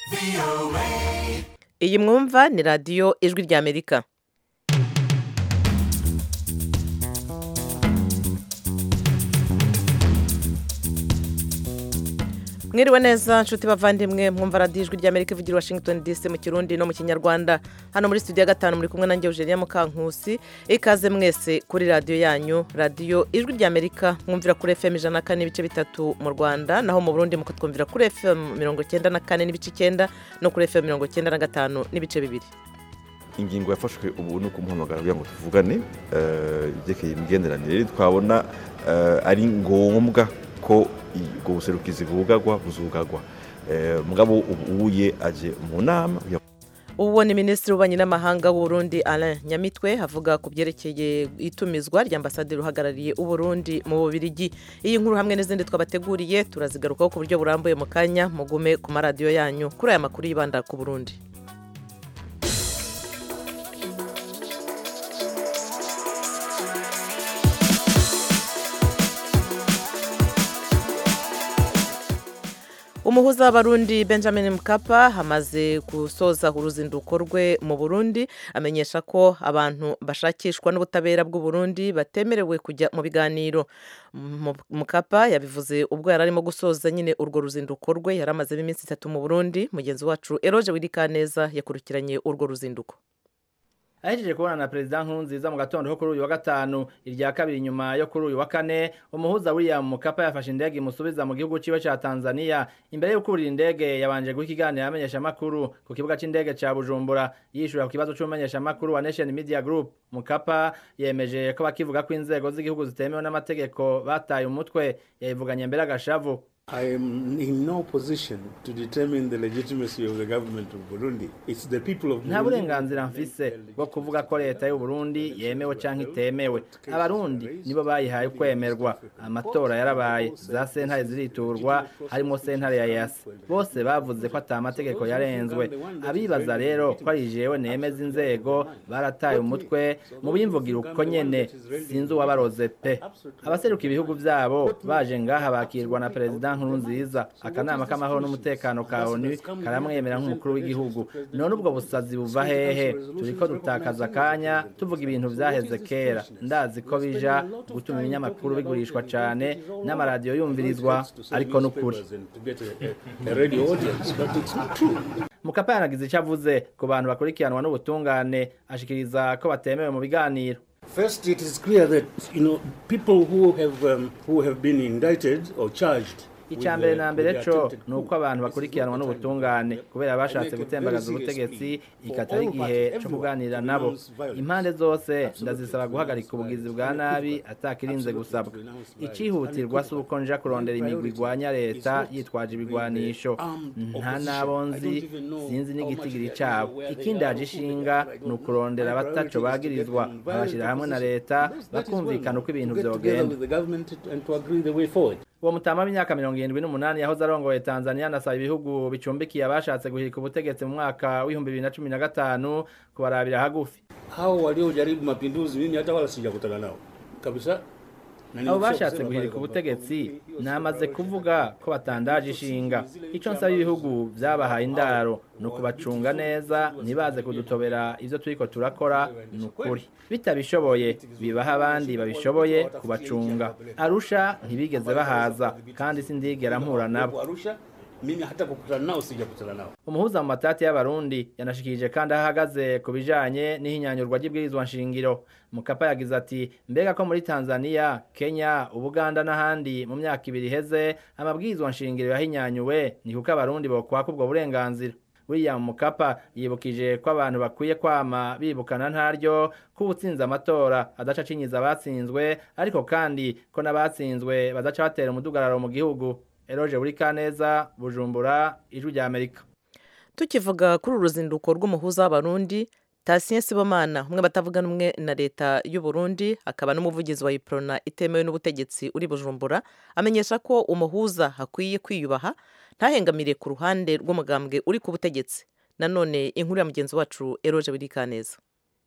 iyi mwumva ni radiyo ijwi ry'amerika mwiriwe neza nshuti bavandimwe mwumva radiyo ijwi ry'amerika ivugira washington dc mu kirundi no mu kinyarwanda hano muri studio ya gatanu muri kumwe nanjye eugenia mukankusi ikaze mwese kuri radiyo yanyu radiyo ijwi ry'amerika mwumvira kuri fm ijana na kane n'ibice bitatu mu rwanda naho mu burundi mukatwumvira kuri fm mirongo icyenda na kane n'ibice icyenda no kuri fm mirongo icyenda na gatanu n'ibice bibiri ingingo yafashwe ubu ni ukumuhamagara kugira ngo tuvugane ibyerekeye imigenderanire twabona ari ngombwa ko ubwo buserukizi bwugagwa buzugagwa mugabo ubuye aje mu nama ubu ni minisitiri w'ububanyi n'amahanga w'uburundi Alain nyamitwe avuga ku byerekeye itumizwa ry'ambasaderi uhagarariye uburundi mu bubirigi iyi nkuru hamwe n'izindi twabateguriye turazigarukaho ku buryo burambuye mu kanya mugume ku maradiyo yanyu kuri aya makuru yibanda ku burundi umuhuza w'abarundi benjamin mkapa hamaze gusoza uruzinduko rwe mu burundi amenyesha ko abantu bashakishwa n'ubutabera bw'uburundi batemerewe kujya mu biganiro mukapa yabivuze ubwo yari arimo gusoza nyine urwo ruzinduko rwe yari amazemo iminsi itatu mu burundi mugenzi wacu eroge wirikaneza yakurikiranye urwo ruzinduko ahejeje kubona na perezida nkurunziza mu gatondo ko kuri uyu wa gatanu irya kabiri nyuma yo kuri uyu wa kane umuhuza william mukapa yafashe indege imusubiza mu gihugu ciwe ca tanzania imbere yo kurira indege yabanje guha ikiganiro amenyeshamakuru ku kibuga c'indege ca bujumbura yishura ku kibazo c'umumenyeshamakuru wa nation media group mukapa yemeje ko bakivuga ko inzego z'igihugu zitemewe n'amategeko bataye umutwe yayivuganye mbere agashavu I am in no position to determine the legitimacy of the government of Burundi. It's the people of nta burenganzira mfise bwo kuvuga ko leta y'u Burundi yemewe canke itemewe abarundi nibo bayihaye kwemerwa amatora yarabaye za sentare ziriturwa harimo sentare ya yasi bose bavuze ko ata amategeko yarenzwe abibaza rero ko ari jewe nemeza inzego barataye umutwe mu bimvugira uko nyene sinzi uwabaroze pe abaseruka ibihugu vyabo baje ngaha bakirwa na perezida nkurunziza akanama k'amahoro n'umutekano ka onu karamwemera nk'umukuru w'igihugu none ubwo busazi buva hehe turiko dutakaza akanya tuvuga ibintu vyaheze kera ndazi ko bija gutuma ibinyamakuru bigurishwa cane n'amaradiyo yumvirizwa ariko n'ukuri mukapa yanagize ico avuze ku bantu bakurikiranwa n'ubutungane ashikiriza ko batemewe mu biganiro First, it is clear that you know people who have um, who have been indicted or charged icya mbere na mbere co ni uko abantu bakurikiranwa n'ubutungane kubera bashatse gutembagaza ubutegetsi ikatari igihe co kuganira nabo impande zose ndazisaba guhagarika ubugizi bwa nabi atakirinze gusabwa icihutirwa si uko nja kurondera imigwi igwanya leta yitwaje ibigwanisho nta nabo nzi sinzi n'igitigiri cabo ikindi haje ishinga ni ukurondera abataco bagirizwa babashira hamwe na leta bakumvikana uko ibintu vyogenda uwo mutama w'imyaka mirongo irindwi n'umunani yahoze arongoye tanzania anasaba ibihugu bicumbikiye abashatse guhirika ubutegetsi mu mwaka w'ibihumbi bibiri na cumi na gatanu kubarabira hagufi hao waliojaribu mapinduzi mimi hata wala sijakutana nao kabisa abo bashatse guhirika ubutegetsi namaze kuvuga ko batandaje ishinga icyo nsaba ibihugu byabahaye indaro ni ukubacunga neza ntibaze kudutobera ibyo turiko turakora ni ukuri bitabishoboye bibaha abandi babishoboye kubacunga arusha ntibigeze bahaza kandi sindigera mpura nabo mimi hata kukutana nao sijakutana nao umuhuza mu matati y'abarundi yanashikirije kandi aho ahagaze ku bijanye n'ihinyanyurwa ry'ibwirizwa nshingiro mukapa yagize ati mbega ko muri tanzania kenya ubuganda n'ahandi mu myaka ibiri iheze amabwirizwa nshingiro yahinyanyuwe ni kuko abarundi bokwaka ubwo burenganzira william mukapa yibukije ko abantu bakwiye kwama bibukana ntaryo ko ubutsinze amatora adaca acinyiza abatsinzwe ariko kandi ko n'abatsinzwe badaca batera umudugararo mu gihugu eroje buri kaneza bujumbura ijwi rya amerika tukivuga kuri uru ruzinduko rw'umuhuza w'abarundi tasiye sibomana umwe batavuga n'umwe na leta y'u Burundi akaba n'umuvugizi wa iprona itemewe n'ubutegetsi uri bujumbura amenyesha ko umuhuza hakwiye kwiyubaha ntahengamire ku ruhande rw'umugambwe uri ku butegetsi nanone inkuru ya mugenzi wacu eroje biri kaneza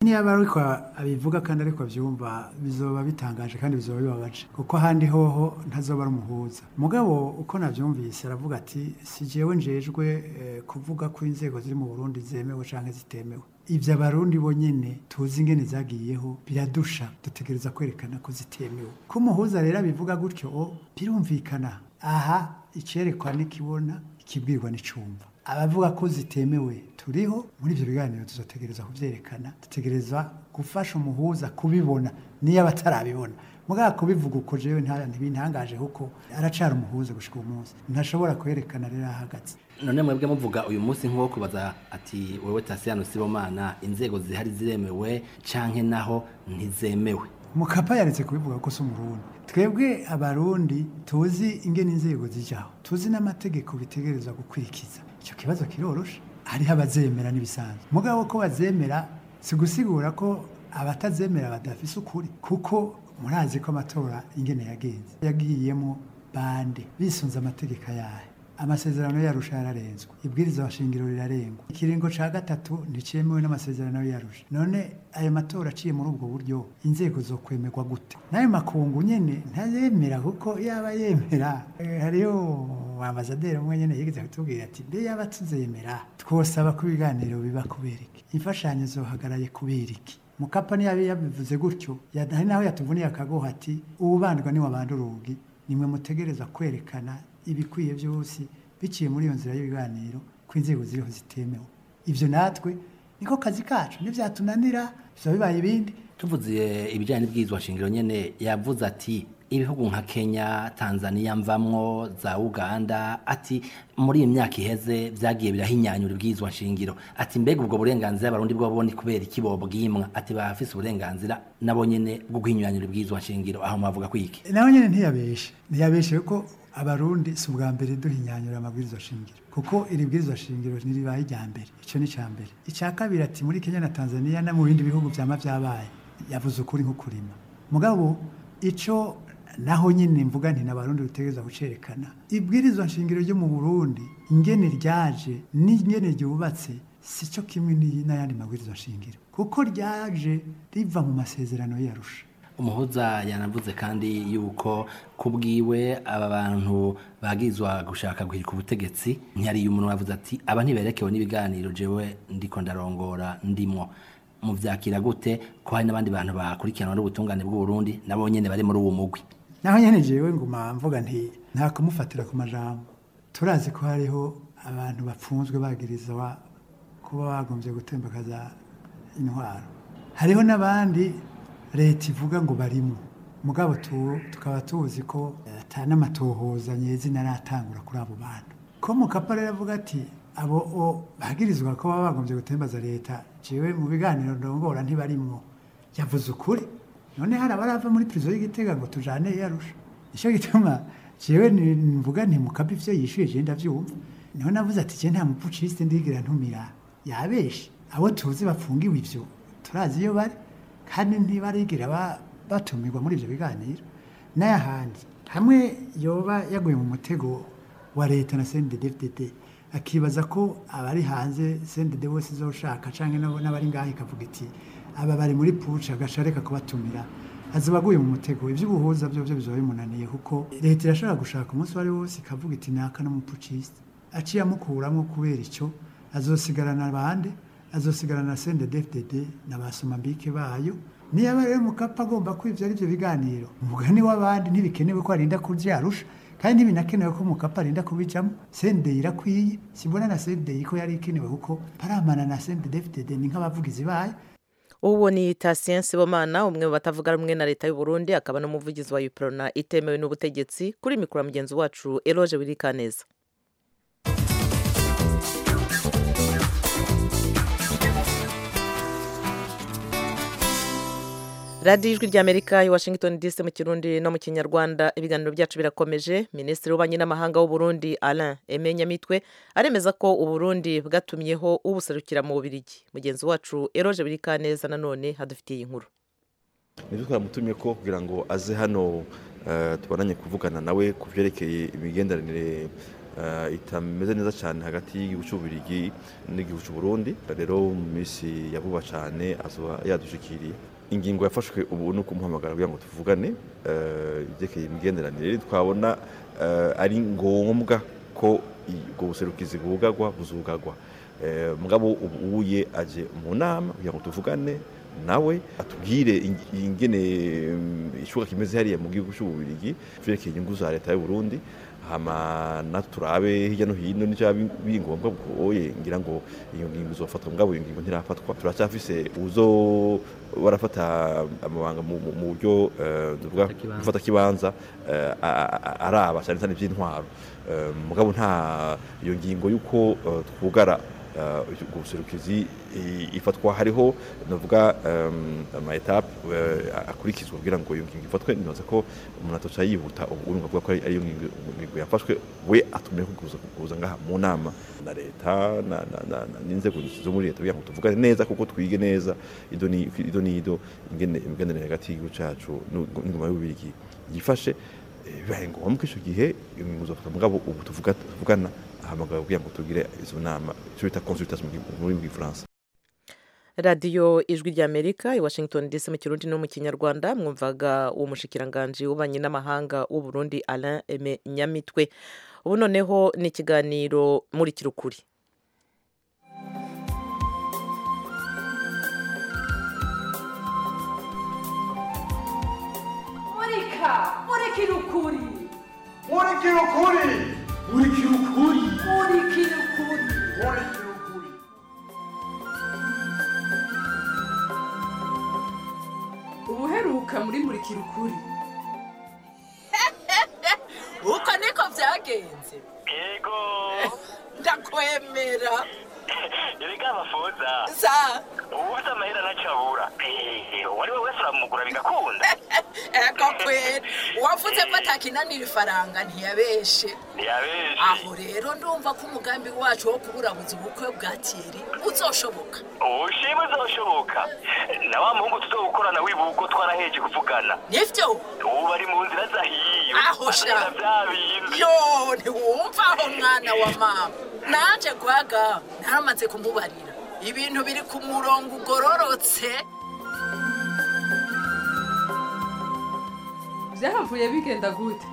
niba ariko abivuga kandi ariko abyumva bizoba bitangaje kandi bizoba bibabaje kuko ahandi hoho ntazoba ari umuhuza mugabo uko nabyumvise aravuga ati si jewe njejwe eh, kuvuga ko inzego ziri mu burundi zemewe cyangwa zitemewe ibyo abarundi bonyine tuzi ingene zagiyeho biradusha dutegereza kwerekana ko zitemewe ko umuhuza rero abivuga gutyo o birumvikana aha icyerekwa n'ikibona ikibwirwa n'icumva abavuga ko zitemewe turiho muri ibyo biganiro tuzategereza kubyerekana dutegereza gufasha umuhuza kubibona niyo aba atarabibona mugabo kubivuga uko jewe nta- ntibintangaje kuko aracara umuhuza gushika uwo munsi ntashobora kwerekana rero ahagaze none mwebwe muvuga uyu munsi nk'uwo kubaza ati wewe tasiyano sibomana inzego zihari ziremewe canke naho ntizemewe mukapa yaretse kubivuga ko si umurundi twebwe abarundi tuzi ingene inzego zijaho tuzi n'amategeko bitegereza gukurikiza icyo kibazo kiroroshe hariho abazemera n'ibisanzwe mugabo ko bazemera si gusigura ko abatazemera badafise ukuri kuko murazi ko amatora ingene yagenze yagiyemo bande bisunze amategeko ayahe amasezerano yarusha yararenzwe ibwiriza shingiro rirarengwa ikiringo ca gatatu nticemewe n'amasezerano yarusha none ayo matora aciye muri ubwo buryo inzego zo kwemerwa gute n'ayo makungu nyene ntayemera kuko yaba yemera eh, hariho ambasaderi umwe nyene yigeze kutubwira ati mbe yaba tuzemera twosaba ko ibiganiro biba kubera iki imfashanyo zohagaraye kubera iki mukapa niyo yabi yabivuze gutyo ya- hari naho yatuvuniye akagoha ati ubandwa ni wabanda urugi nimwe mutegereza kwerekana ibikwiye byose biciye muri iyo nzira y'ibiganiro ko inzego ziriho zitemewe ibyo natwe niko kazi kacu nivyatunanira biba bibaye ibindi tuvuze ibijyanye n'ibwirizwa shingiro nyene yavuze ati ibihugu nka kenya tanzania mvamwo za uganda ati muri iyi myaka iheze vyagiye birahinyanyura ibwirizwa shingiro ati mbega ubwo burenganzira abarundi bwo ni kubera iki bobwimwa ati bafise uburenganzira nabo nyene bwo guhinyanyura ibwirizwa shingiro aho mwavuga kwiki nawe nyine ntiyabeshe ntiyabeshe ko abarundi si ubwa mbere duhinyanyura amabwiriza shingiro kuko iri bwirizwa shingiro ntiribaye irya mbere icyo ni icya mbere icya kabiri ati muri kenya na tanzania no mu bindi bihugu byama byabaye yavuze ukuri nk'ukurima mugabo icyo naho nyine mvuga nti n'abarundi dutegereza gucerekana ibwirizwa shingiro ryo mu burundi ingene ryaje n'ingene ryubatse si cyo kimwe n'iyi- n'ayandi mabwiriza shingiro kuko ryaje riva mu masezerano yarusha umuhuza yanavuze kandi yuko kubwiwe aba bantu bagizwa gushaka guhirika ubutegetsi ntiyariye umuntu wavuze ati aba ntiberekewe n'ibiganiro jewe ndiko ndarongora ndimwo muvyakira gute ko hari n'abandi bantu bakurikiranwa n'ubutungane bw'u Burundi nabo nyene bari muri uwo mugwi naho nyine jewe nguma mvuga nti nta kumufatira ku majambo turazi ko hariho abantu bapfunzwe bagirizwa kuba bagombye gutembakaza intwaro hariho n'abandi leta ivuga ngo barimo mugabo tu- tukaba tuzi ko eh, ata n'amatohoza nyezina aratangura kuri abo bantu ko mukapa rero avuga ati abo o bagirizwa ko baba bagombye gutembaza leta jewe mu biganiro ndongora ntibarimo yavuze ukuri none hari abarava muri prizo y'igitega ngo tujane yarusha nicyo gituma jewe ni- mvuga nti mukapa ivyo yishuye je ndavyumva niho navuze ati je nta mupuciste ndigira ntumira yabeshe abo tuzi bafungiwe ivyo turazi iyo bari kandi ntibarigira ba- batumirwa muri ivyo biganiro n'ayahandi hamwe yoba yaguye mu mutego wa leta na CNDD-FDD akibaza ko abari hanze CNDD bose izoshaka canke nabo n'abari ngaho ikavuga iti aba bari muri puca agashareka kubatumira azoba aguye mu mutego ivy'ubuhuza byo byo bizoba bimunaniye kuko leta irashobora gushaka umunsi wari wose ikavuga iti naka n'umupuciste aciye amukuramo kubera icyo azosigarana bande azosigarana CNDD-FDD na basomambike bayo niba rero mukapa agomba kwivya ari byo biganiro umugani w'abandi ntibikenewe ko arinda kuvyarusha kandi ntibinakenewe ko mukapa arinda kubijamo sendeye irakwiye simbona na sendeye ko yari ikenewe kuko paramana na CNDD-FDD ni nk'abavugizi bayo uwo ni Tatien Sibomana umwe mu batavuga rumwe na leta y'u Burundi akaba n'umuvugizi wa UPRONA itemewe n'ubutegetsi kuri mikoro ya mugenzi wacu Eloge Wirikaneza radiyo ijwi ry'amerika i washington dc mu kirundi no mu kinyarwanda ibiganiro byacu birakomeje minisitiri w'ububanyi n'amahanga w'u Burundi alain emenyamitwe aremeza ko uburundi bwatumyeho ubuserukira mu bubirigi mugenzi wacu eroje birikaneza nanone hadufitiye inkuru nibyo twamutumye ko kugira ngo aze hano eh, tubonanye kuvugana nawe ku byerekeye imigenderanire eh, itameze neza cyane hagati y'igihugu cy'ububirigi n'igihugu cy'u Burundi rero mu minsi ya vuba cyane azoba yadushikiriye ingingo yafashwe ubu ni ukumuhamagara kugira ngo tuvugane eh, ibyerekeye imigenderanire twabona eh, ari ngombwa ko ubwo buserukizi bwugagwa buzugagwa Eh, mugabo ubu uye aje mu nama kugira ngo tuvugane nawe atubwire ing- ingene mm, icuka kimeze hariya mu gihugu cy'ububirigi vyerekeye inyungu za leta y'u Burundi hama naturabe hirya no hino nico biri ngombwa bwoye ngira ngo iyo ngingo izofatwa mugabo iyo ngingo ntirafatwa turacyafise uzo barafata amabanga mu mu- mu buryo eh, tuvuga Kibanza. gufata kibanza eh, a- a- araba cyane cyane iby'intwaro Eh, mugabo nta iyo ngingo y'uko eh, twugara eh, ubwo buserukizi i- ifatwa hariho navuga em, ama etape eh, akurikizwa kugira ngo iyo ngingo ifatwe nibaza ko umuntu atoca yihuta ubu urumva avuga ko ari ariyo ngingo ngingo yafashwe we atumye kuguza kuguza ngaha mu nama na leta na- na- na- na- n'inzego zo muri leta kugira ngo tuvugane neza kuko twige neza ido ni ido n'ido ingene imigenderanire hagati y'igihugu cacu n'u- n'ingoma y'ububirigi yifashe eh, bibaye ngombwa icyo gihe iyo ngingo zofata mugabo ubu tuvuga- tuvugana ahamagara kugira ngo tugire izo nama icyo bita consultation mu gi- mu rurimi rw'igifaransa radiyo ijwi ry'amerika i washington dc mu kirundi no mu kinyarwanda mwumvaga uwo mushikiranganji w'ububanyi n'amahanga w'u Burundi alain eme nyamitwe ubu noneho ni ikiganiro muri kirukuri murika murikira ukuri Murikira ukuri Murikira ukuri murikira ukuri Murikira ukuri ubuheruka muri murikira ukuri uko niko byagenze yego ndakwemera erega amafoza sa ubuze amahera ntacabura uwari we wese uramugura bigakunda ego kwera uwavuze ko atakinanira ifaranga ntiyabeshe ntiyabeshe aho rero ndumva ko umugambi wacu wo kuburabuza ubukwe bwa tiyeri uzoshoboka ubushime uzoshoboka na wa muhungu tuzogukorana wibuko twaraheje kuvugana nivyo ubu bari mu nzira zahiye Aho sha. Bazana bya bindi yo ntiwumva aho mwana wa mama naje gwaga naramaze kumubarira ibintu biri ku murongo ugororotse byahavuye bigenda gute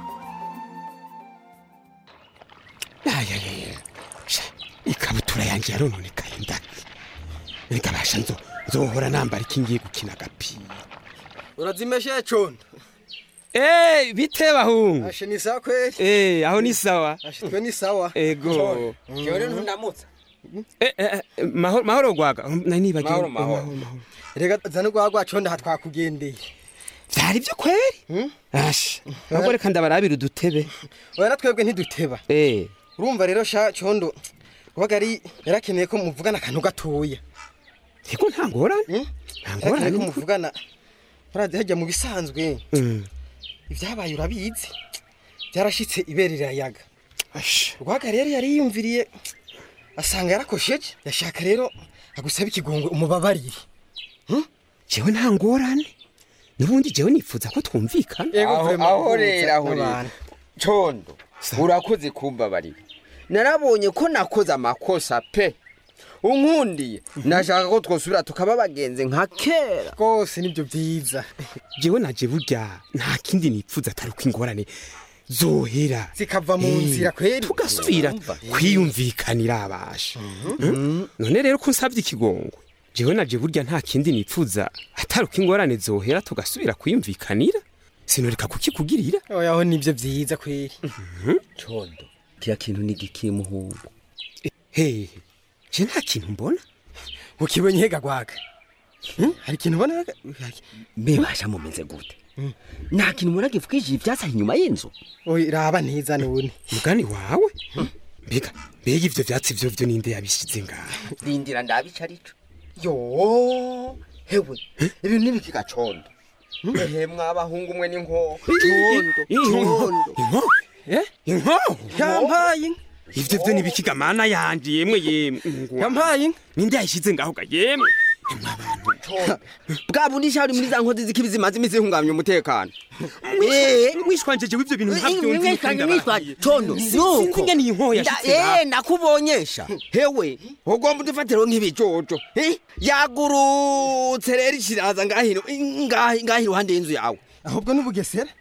ayayaya ikabutura yanjye yarononekaye ndaki reka basha nzo nzohora nambara iki ngiye gukina agapira urazimeshe condo Eh, bite bahungu ashe ni sawa kweli Eh, aho ni sawa ashe twe ni sawa ego jewe rero ntundamutsa Eh, eh, eh, mahoro mahoro gwaga nari nibagiwe Mahoro, mahoro. rega zane rwagwa condo aha twakugendeye vyari vyo kweri asha ahubwo reka ndabarabira udutebe oya na twebwe ntiduteba Eh, urumva rero sha condo wabaga ari yarakeneye ko muvugana akantu gatoya ego nta ngorane nta ngorane yarakeneye ko n'ukuri. muvugana barazi hajya mu bisanzwe Mm. ibyabaye urabizi byarashitse ibere rirayaga Asha. rwaga rero yari yiyumviriye asanga yarakosheje yashaka rero agusaba ikigongwe umubabarire jewe nta ngorane n'ubundi jewe nifuza ko twumvikana aho aho rero aho rero condo urakoze kumbabarira narabonye ko nakoze amakosa pe unkundiye nashaka ko twosubira tukaba bagenzi nka kera rwose nibyo byiza jewe naje burya nta kindi nipfuza atari uko ingorane zohera zikava mu Eh, nzira kweri tugasubira kwiyumvikanira abasha Mm? none rero ko nsabye ikigongwe jewe naje burya nta kindi nipfuza atari uko ingorane zohera tugasubira kwiyumvikanira sinoreka kukikugirira oyaho nibyo byiza kweri condo kiya kintu ni giki muhungu hehe je nta kintu mbona ukibonye hega gwaga Hmm? hari ikintu ubona mbebasha mumeze gute nta kintu muragivugije ibyasaha inyuma y'inzu oya raba ntiza none mugani wawe mbega mbega ivyo vyatsi vyo vyo ninde yabishize ngaha rindira ndabica arico yo hewe ibintu n'ibikiga condo ehe mwabahungu mwe n'inkoho condo condo inko eh inko yampaye inka ivyo vyo nibikiga mana yanje yemwe yemwe ngwa. yampaye inka ninde yayishize ngaho ga yemwe bwa bundi shari muri za nkozi z'ikibi zimaze iminsi zihungabanya umutekano mwishwanjeje w'ivyo bintu ntavyonzi mwishwanje mwishwanje condo sinzi ingene iyi nkoho yashitse ngaha. eh nakubonyesha hewe ugomba udufatiro nk'ibijojo eh? yagurutse rero ikiraza ngahino ngahi ngahi iruhande y'inzu yawe ahubwo n'ubugesera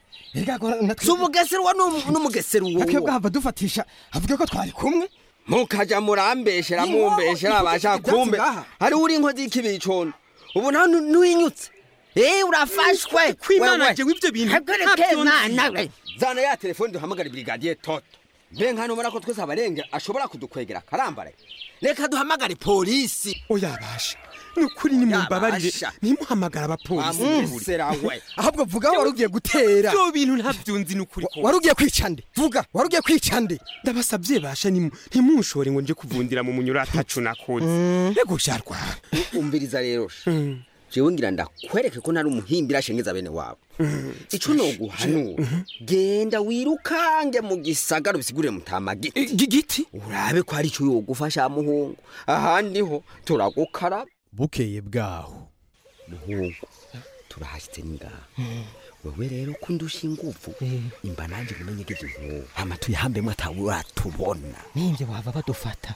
si ubugesera wa n'umugesera uwo akwiye bwahava dufatisha avuge ko twari kumwe mukaja murambeshera mumbeshera abasha kumbe hari uri inkozi y'ikibi condo ubu nawe nu- nuyinyutse eh urafashwe kwimana jewe ivyo bintu ntavyonzi. zana ya telefone duhamagara brigadier toto mbe nkano mara ko twese abarenge ashobora kudukwegera karambare reka duhamagare polisi oyabasha nukuri nimumbabarire Yabasha. ntimuhamagara abapolisi Wamusera we. ahubwo vuga wari ugiye gutera vyo bintu ntavyonzi nukuri kose. wari ugiye kwica nde vuga wari ugiye kwica nde ndabasavye basha nimu- ntimunshore ngo nje kuvundira mu munyura atacu nakoze ego sharwa umviriza rero sha. jewe ngira ndakwereke ko nari umuhimbira ashengeza bene wabo ico noguhanura genda wirukange mu gisagara ubisigurire mutamagi giti urabe ko hari ico yogufasha muhungu ahandi ho turagukaraba bukeye bwaho muhungu turahashitse ningaha wewe rero ko ndusha inguvu imba nanje ngumenye ko ivyo nkuru hama tuyihambemwo atawe uratubona ninjye wava badufata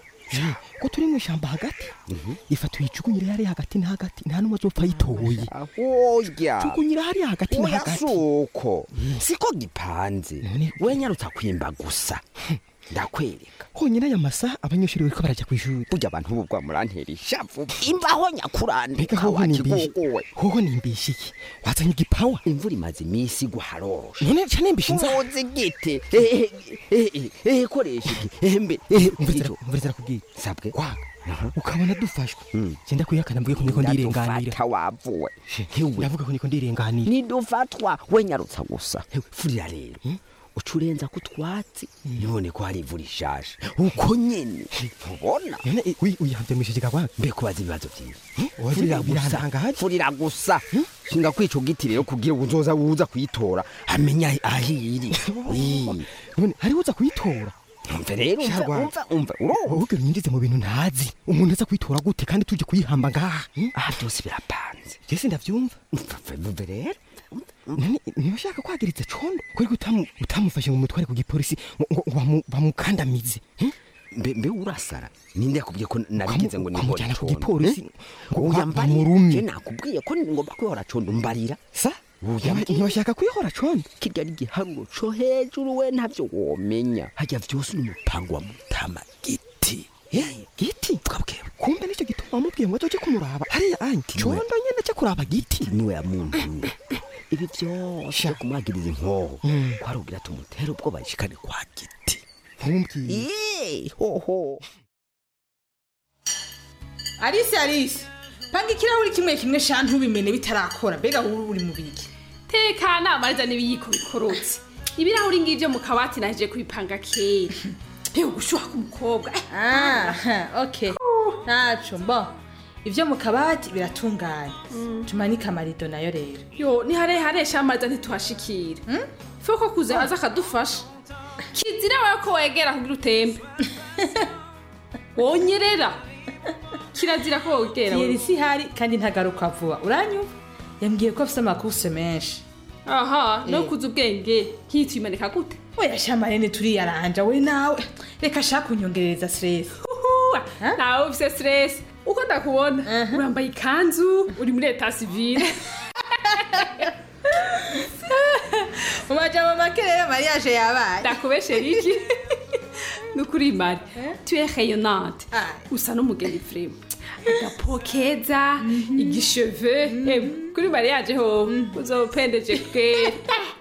ko turi mu ishyamba hagati ifa tuyicukunyire hariya hagati na hagati nta n'umwe azopfa yitoye oya tukunyira hariya hagati na oya hagati suko siko gipanze we nyarutsa kwimba gusa ndakwereka honyine aya masaha abanyeshuri bariko barajya ku ishuri burya abantu ubu bwamurantera ishavu imbaho nyakurandika Mbega hoho nimbishe wakigogowe hoho nimbishe iki wazanye igipawa imvura imaze iminsi igwa haroroshe none ca nimbishe inzara uzi igiti Eh, eh, eh, eh, koresha iki Eh, mbe eh, ico. mvurizera kubwira sabwe ukabona dufashwe genda kwihakana mvuge ko niko ndirenganira Ndadufata wavuwe ndavuga ko niko ndirenganira nidufatwa we nyarutsa gusa Hewe, furira rero uca urenza ku twatsi none ko hari imvura ishaje uko nyene ntubona none uyihavye mwishije gabanga mbe kubaza ibibazo vyiwe Oya, furira birantanga gusa haje. furira gusa shinga kwica giti rero kugira ngo uzoza uza kuyitora amenya ahiri none hari uza kuyitora umve rero umva Sharwa. umva umva uroho ubwo nyinjize mu bintu ntazi umuntu aza kuyitora gute kandi tuje kuyihamba ngaha aha byose birapanze jese ndavyumva umve rero none ntibashaka kwagiritse condo kuri utamu utamufashe ngo mutware ku gipolisi ngo ngo bamu- bamukandamize mbe mbe urasara ninde yakubwiye ko narigize ngo nibone kwamujyana ku condo gipolisi ngo oya ba- mbarira bamurumye. je nakubwiye ko ngomba kwihora condo mbarira sa ntibashaka kwihora condo kirya ari igiharuro co hejuru we ntavyo womenya harya vyose ni umupango wa mutama giti giti kumbe nicyo gituma wamubwiye ngo azoje kumuraba hariya anye condo nyene aja kuraba giti niwe yamuntu ibi vyose vyo kumwagiriza inkoho Mm. kwarugira tumutere ubwoba yishikane kwa giti ntumbwiye Ii, hoho Alice Alice panga ikirahuri kimwe kimwe sha ntubimene bitarakora mbega wowe uri mu biki tekana mariza n'ibiyiko bikorotse ibirahuri ngivyo mu kabati naje kubipanga kera mbega gushuha k'umukobwa ah okay ntaco mbo ivyo mu kabati biratunganye tumanike amarido nayo rero yo ni harehare sha mariza ntituhashikira fe ko kuze aza akadufasha kizira wewe ko wegera kugira utembe wonyerera kirazira ko wegera yeri si hari kandi ntagaruka vuba uranyumva yambwiye ko afise amakuse menshi aha no Eh. kuza ubwenge nkitwimanika gute oya sha marene turiyaranja we nawe reka shaka kunyongereza stress Uhuwa, nawe ufise stress uko ndakubona urambaye ikanzu uri muri eta civile mu majambo make rero mariage yabaye ndakubeshera iki nukuri mari tu es rayonnante usa n'umugeni frema agapo keza igisheve em kuri mariage ho uzopendeje kwera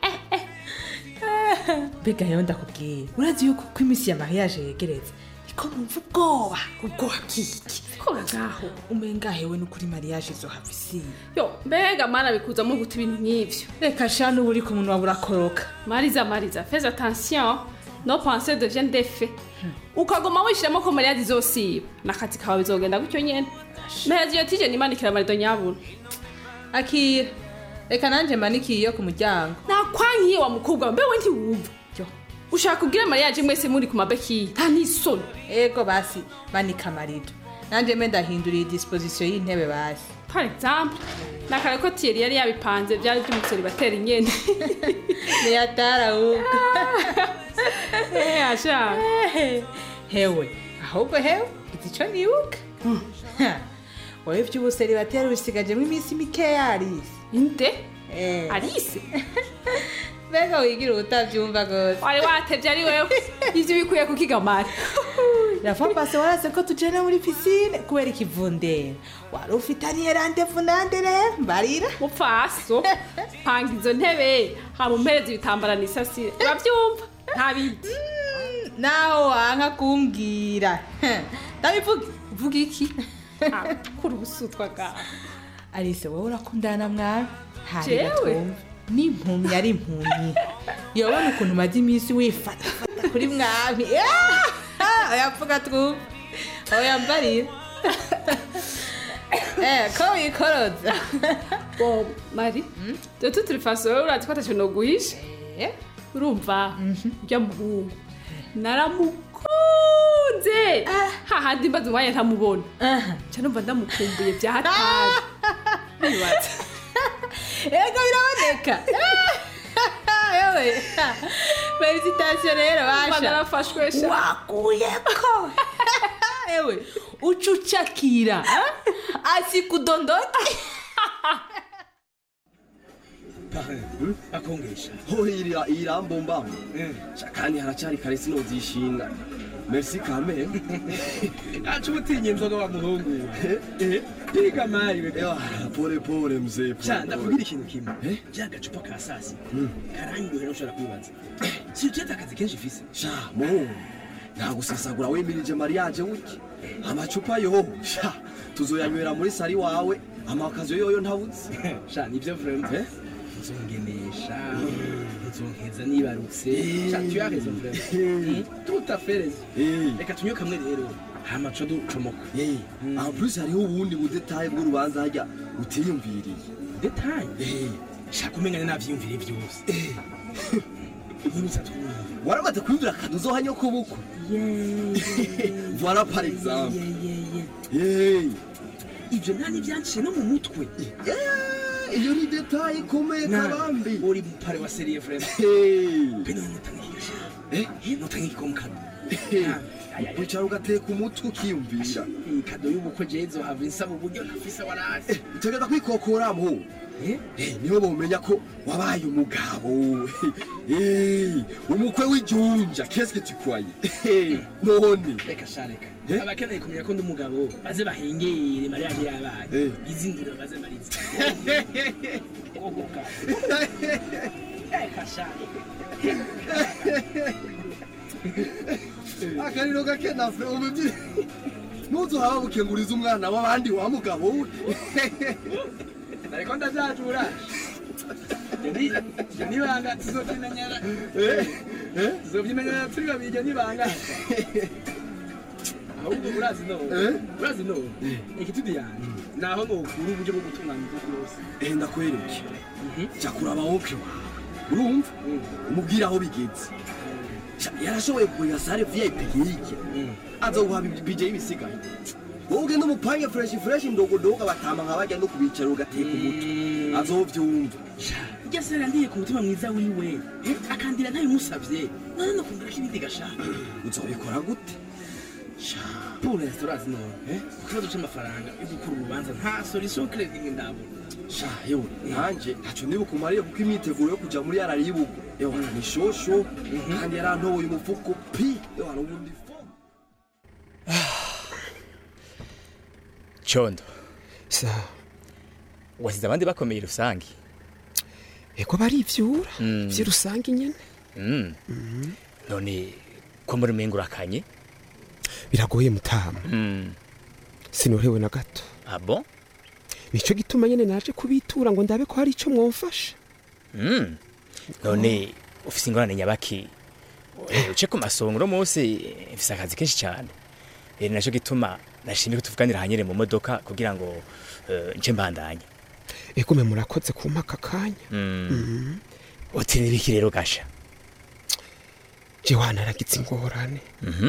mbega rero ndakubwira urazi yuko uko iminsi ya mariage yegeretse niko numva ubwoba ubwoba bw'iki koga ngaho umenga hewe n'ukuri mariage izohava isiye yo mbega mana bikuzamo guta ibintu nk'ivyo reka sha n'ubu uri ku munwa burakoroka mariza mariza fais attention no pensée deviennent des faits ukagoma wishiramo ko mariage izosiba n'akazi kawe bizogenda gutyo nyene mehezi iyo tije nimanikira amarido nyabuna akira reka nanjye manikiye iyo ku muryango nakwankiye wa mukobwa we, mbewe ntiwumva ushaka kubwira mariage mwese muri ku mabekiye nta n'isoni ego basi manika amarido nanjye mbe ndahinduriye disposition y'intebe basi par exemple nakare ko Thierry yari yabipanze byari by'umuceri batera inyene niyatara ahubwo eh asha hewe ahubwo hewe izi ico nibuka wowe ivy'ubuseri batera ubisigajemo iminsi mikeya arisi inde Alice mbega wigira ubutavyumva gose wari watevye ari wewe ivyo bikuye kukigamara rafa pase warase ko tujana muri pisine kubera ikivundera wari ufitaniye randevu nande rero mbarira mupfaso panga izo ntebe hama umpereza ibitambara n'isasire uravyumva nta bindi naho wanka kumbwira ndabivuga uvuga iki kuri ubusutwa bwawe arise wowe urakundana mwana Jewe? ntarigatumva n'impumyi ari impumyi yobona ukuntu umaze iminsi wifata fata kuri mwami Ah! oyavuga twumva oya mbarira eh ko wikoroza bo mari de toute façon wowe urazi ko atacyo noguhisha urumva urya muhungu naramukunze hahandi mbaze umwanya ntamubona nca numva ndamukumbuye bya hatari nibaza ego biraboneka yewe felicitasiyo rero basha narafashwe sha wakuyeko ewe ucucakira asikudondoke akongesha hohirira irambombamu kandi haracari kare sinozishinga merci kame aca ubutinye inzoga wa muhungu yiga mari wewe pole pole mzee Sha, ndakubwira ikintu kimwe rya gacupa ka sasi karanyohera ushobora kwibaza si ujeta akazi kenshi ifise sha muhungu ntagusesagura wemirije mariage wiki amacupa yo sha tuzoyanywera muri sari wawe amakazi yoyo ntabuze sha nivyo vraiment nzongenesha nzonkeza nibarutse sha tu as raison vraiment tout à fait raison reka tunywe kamwe rero hama co ducomoka en plus hariho ubundi budetaye bw'urubanza harya utiyumviriye detaye shaka umengane navyiyumvire vyose nyibutsa twumva waramaze kwiyumvira akantu uzohanya kubukwe voilà par exemple Hey. ivyo nta nivyanciye no mu mutwe iyo ni detaye ikomeye kabambi uri mupare wa serie vraiment peno notanga ikigasha eh notanga igikomkano wicara ugateka umutwe ukiyumvira kado y'ubukwe jezo hava insaba uburyo nafise warasi utegeza kwikokoramo Eh, niho bomenya ko wabaye umugabo Eh, umukwe w'ijunja qu'est-ce que tu croyais Eh, none reka sha reka abakeneye kumenya ko ndi umugabo baze bahengere mariage yabaye izindiro baze marize ogoka reka sha akariro gake nafre umubyeyi ntuzuhaba bukenguriza umwana w'abandi wa mugabo we ariko ndabyajura ibyo nibanga tuzobyimenyera tuzobyimenyera turi babiri ibyo nibanga ahubwo urazi none urazi none igitudi yanjye naho nokura uburyo bwo gutunganya ibyo byose Eh, ndakwereke jya kuraba woke wawe urumva umubwire aho bigeze Sha, yarashoboye kugurira sare vip hirya azoguha bije y'ibisigaye wowe ugenda umupange fresh fresh ndogodogo batama nka bajya no kubicara ugateka umutwe azovyumva iryo sera ndiye ku mutima mwiza wiwe eh, akandira ntabimusavye none no kungura k'ibindi gashaka uzobikora gute pour l'instant urazi none ku kibazo c'amafaranga yo gukura urubanza nta solution credit ndabona sha yewe nanje ntaco nibuka umariye kuko imyiteguro yo kuja muri yarari y'ibugo yewe ni shosho kandi yarantoboye umufuko pi yewe hari ubundi condo sa wasize abandi bakomeye rusange eko barivyura vy'irusange nyene Mm. none ko muri mengo urakanye biragoye mutama sinorewe na gato abo nico gituma nyene naje kubitura ngo ndabe ko hari ico mwomfasha Mm. none ufise ingorane nyabaki Eh, uce ku masongo uno munsi mfise akazi kenshi cyane rero naco gituma nashimye ko tuvuganira hanyere mu modoka kugira ngo eh, nce mbandanye ego me murakoze kumpa aka kanya Mm. uti nibiki rero gasha jewe naragize ingorane Mhm.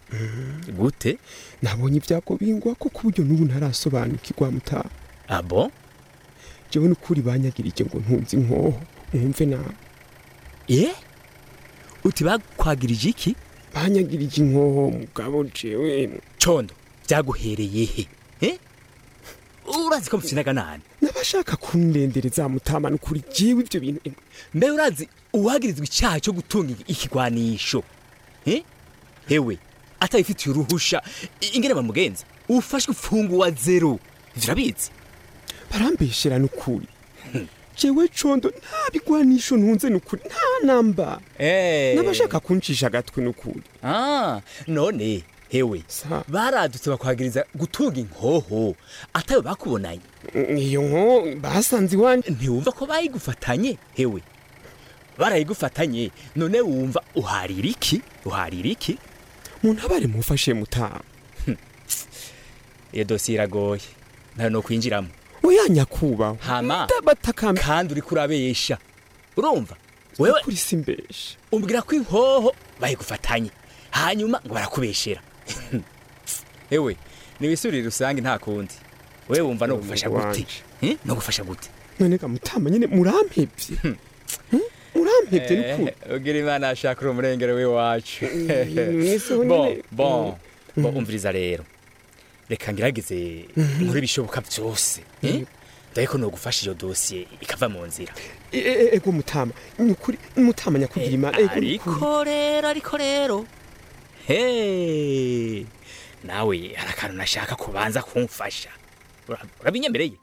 gute nabonye ibyago bingwa ko ku buryo n'ubu ntarasobanukirwa mutaha abo jewe n'ukuri banyagirije ngo ntunze inkoho mwumve nawe ye uti bakwagirije iki banyagirije inkoho mugabo jewe condo byaguhereye he Eh? urazi ko mufite n'aganani n'abashaka kundendereza mutama n'ukuri jewe ibyo bintu emwe mbe urazi uwagirizwa icyaha cyo gutunga ikigwanisho Eh? hewe atabifitiye uruhusha i- ingene bamugenza ufashwe ufungu wa zero ivyo urabizi barambeshera n'ukuri jewe condo nta bigwanisho ntunze n'ukuri nta namba Eh. n'abashaka kuncisha agatwe n'ukuri Ah, none hewe baradutse bakwagiriza gutunga inkoho atayo bakubonanye iyo nko basanze iwanjye ntiwumva ko bayigufatanye hewe barayigufatanye none wumva uharira iki uharira iki muntabare mufashe mutaha iyo dosiye iragoye ntayo no kwinjiramo oya nyakubahwa hama ndabatakambye kandi uriko urabesha urumva wewe kuri simbesha umbwira ko inkoho bayigufatanye hanyuma ngo barakubeshera ewe niwisurire rusange nta kundi wewe wumva no gufasha gute Eh? no gufasha gute none ga mutama nyene murampevye Hmm? murampevye n'ukuri Eh, ugira imana ashaka uri umurengero w'iwacu mwiseho bon nyene. bon bon umviriza rero reka ngerageze muri bishoboka byose eh? dore ko nogufasha iyo dosiye ikava mu nzira E- e- ego mutama n'ukuri mutama nyakugira imana ego ariko rero ariko rero he nawe hari akantu nashaka kubanza kumfasha Ura- urabinyemereye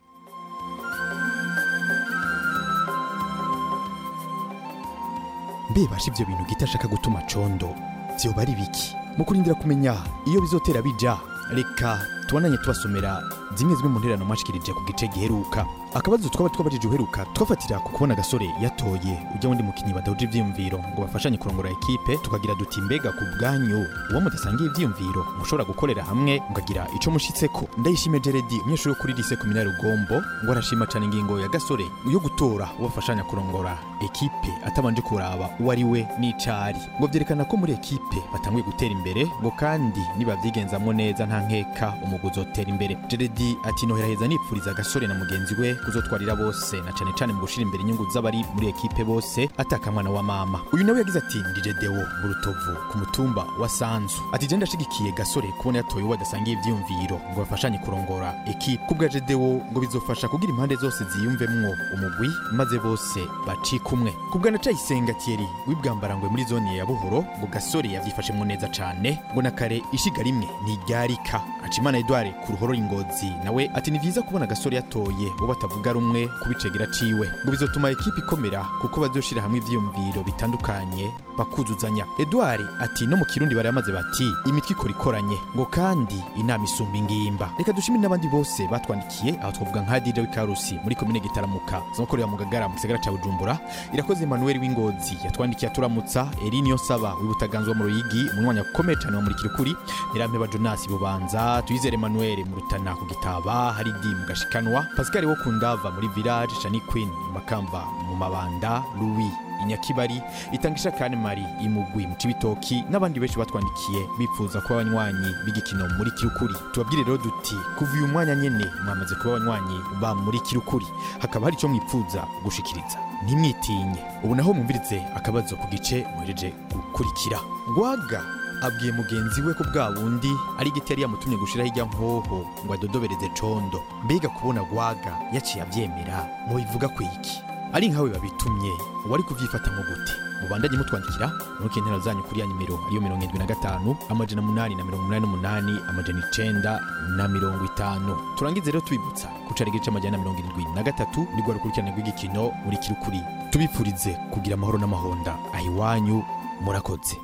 mbebasha ibyo bintu gita ashaka gutuma condo vyoba ari biki mu kurindira kumenya iyo bizotera bija reka tubananye tubasomera zimwe zimwe mu ntererano mwashikirije ku gice giheruka akabazo twaba twabajije uheruka twafatira ku kubona agasore yatoye ujya wundi mukinyi badahuje ivyiyumviro ngo bafashanye kurongora ekipe tukagira duti mbega ku bwanyu uwo mudasangiye ivyiyumviro mushobora gukorera hamwe mukagira ico mushitseko ndayishime jeredi umunyeshuri wo kuri lise kuminari rugombo ngo arashima cane ingingo ya gasore yo gutora uwo bafashanya kurongora ekipe atabanje kuraba uwo ari we n'icari ngo vyerekana ko muri ekipe batanguye gutera imbere ngo kandi nibavyigenzamwo neza nta nkeka umugwi uzotera imbere jeredi ati noheraheza nipfuriza agasore na mugenzi we kuzotwarira bose na cane cane mu gushira imbere inyungu z'abari muri ekipe bose ataka mwana wa mama uyu nawe yagize ati ndije dewo mu rutovu ku mutumba wa sanzu ati je ndashigikiye gasore kubona yatoye uwo adasangiye ivyiyumviro ngo bafashanye kurongora ekipe kubwa jedewo ngo bizofasha kugira impande zose ziyumvemwo umugwi maze bose bacika umwe kubwa na cayisenga tieri wibwambarangwe muri zone ya buhoro ngo gasore yavyifashemwo neza cane ngo na kare ishiga rimwe ntiryarika acimana edward ku ruhoro ingozi nawe ati ni vyiza kubona gasore yatoye uwo batavuga rumwe kubicegera ciwe ngo bizotuma ekipe ikomera kuko bazoshira hamwe ivyiyumviro bitandukanye bakuzuzanya edward ati no mu kirundi baramaze bati imitwe ikora ikoranye ngo kandi inama isumba ingimba reka dushimire n'abandi bose batwandikiye aho twavuga nka dj w'ikarusi muri komine gitaramuka zokorera mu gagara mu gisagara ca bujumbura irakoze emmanuel w'ingozi yatwandikiye aturamutsa erini yosaba w'ibutaganzwa mu ruyigi umunywanyi ukomeye cane wa murikira ukuri nirampeba jonasi bubanza tuyizere emmanuel mu rutana ku gitaba hari di mu gashikanwa pascal wo kundava muri village shani queen makamba mu mabanda louis inyakibari itangisha kane mari imugwi mu cibitoki n'abandi benshi batwandikiye bipfuza kuba abanywanyi b'igikino muri kirukuri tubabwire rero duti kuva uyu mwanya nyene mwamaze kuba abanywanyi ba muri kirukuri hakaba hari ico mwipfuza gushikiriza ntimwitinye ubu naho mwumvirize akabazo ku gice muhereje gukurikira gwaga abwiye mugenzi we ko bwa bundi ari igiti yari yamutumye gushiraho ijya nkoho ngo adodobereze condo mbega kubona gwaga yaciye avyemera mubivuga kwiki ari nkawe babitumye wari kuvyifata nko gute mubandanye mutwandikira nuko intero zanyu kuri ya nimero ariyo mirongo indwi na gatanu amajana munani na mirongo umunani n'umunani amajana icenda na mirongo itanu turangize rero tubibutsa kucara igice amajana na mirongo irindwi na gatatu ni rwa rukurikirane rw'igikino muri kirukuri tubipfurize kugira amahoro n'amahonda aho iwanyu murakoze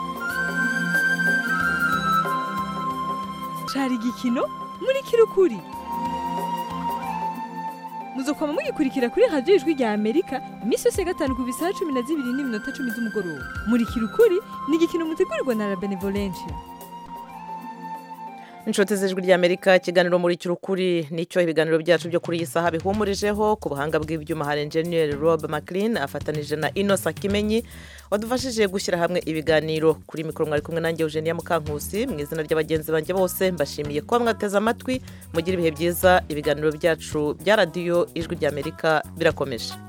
cari igikino muri kirukuri muzokwama mugikurikira kuri radiyo ijwi rya amerika iminsi yose ya gatanu ku bisaha cumi na zibiri n'iminota cumi z'umugoroba muri kirukuri ni igikino mutegurirwa na la benevolencia inshuti z'ijwi ry'amerika ikiganiro muri cy'urukuri nicyo ibiganiro byacu byo kuri iyi saha bihumurijeho ku buhanga bw'ibyuma hari enjeniyeri rob maclean afatanije na inosa kimenyi wadufashije gushyira hamwe ibiganiro kuri mikoro mwari kumwe nanjye eugenia mukankusi mu izina ry'abagenzi banjye bose mbashimiye kuba mwateze amatwi mugira ibihe byiza ibiganiro byacu bya radiyo ijwi ry'amerika birakomeje